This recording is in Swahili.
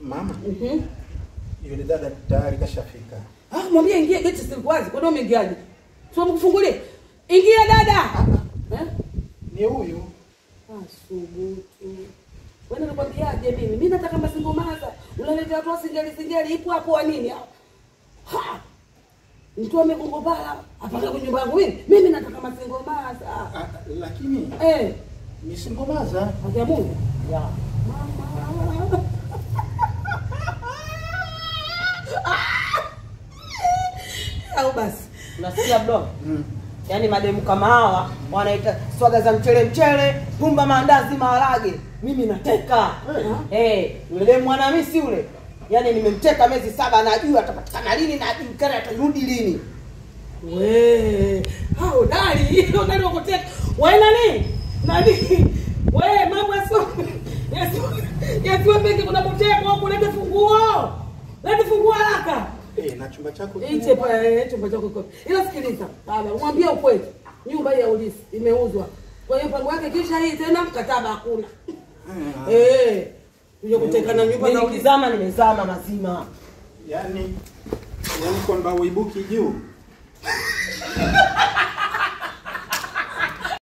Mama, Mhm. yule dada tayari kashafika. Ah, mwambie ingie geti si wazi. Kwa nini umeingiaje? Sio mkufungulie. Ingia dada. Eh? Ni huyu. Ah, subutu. Wewe nakwambiaje mimi? Mimi nataka masingomaza. Unaletea watu wa singeli singeli ipo hapo wa nini? Ha! Mtu amegongo bala apaka kwenye nyumba yangu mimi. Mimi nataka masingomaza. Ah, lakini Eh, ni singomaza. akia Mungu. Ya. Mama. Au basi. Unasikia bro? Mm. Yaani mademu kama hawa wanaita swaga za mchele mchele, pumba maandazi maharage. Mimi nateka. Eh, yule demu mwanamisi yule. Yaani nimemteka miezi saba najua atapatikana lini na ajulikana atarudi lini. We, hao dali, udali wa kuteka. We nani? Nani? We, mambo yasio yasio yasio mengi kuna kuteka huko, lete funguo. Lete funguo haraka. Eh, na chumba chako Iche pa eh, chumba chako kiko. Ila sikiliza, baba, umwambie ukweli. Nyumba hii ya ulisi imeuzwa. Kwa hiyo mpango wake kisha hii tena mkataba hakuna. Ah, Eh. Uje kuteka na nyumba Mimi na ulisi. nikizama nimezama mazima. Yaani yaani kwamba uibuki juu.